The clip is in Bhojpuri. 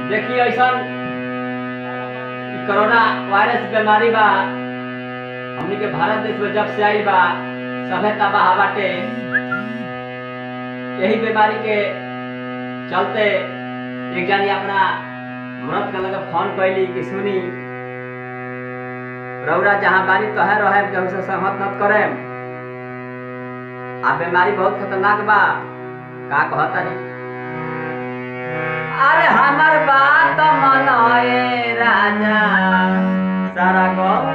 देखिए ऐसा कोरोना वायरस बीमारी बा हमनी के भारत देश में जब से आई बा सभे तबाह बाटे यही बीमारी के चलते एक जानी अपना मरद के लगे फोन कैली कि सुनी रौरा जहाँ बानी तो है रहे कि हमसे सहमत मत करे आ बीमारी बहुत खतरनाक बा का कहता जी अरे हमर बात मनाए राजा सारा गाँव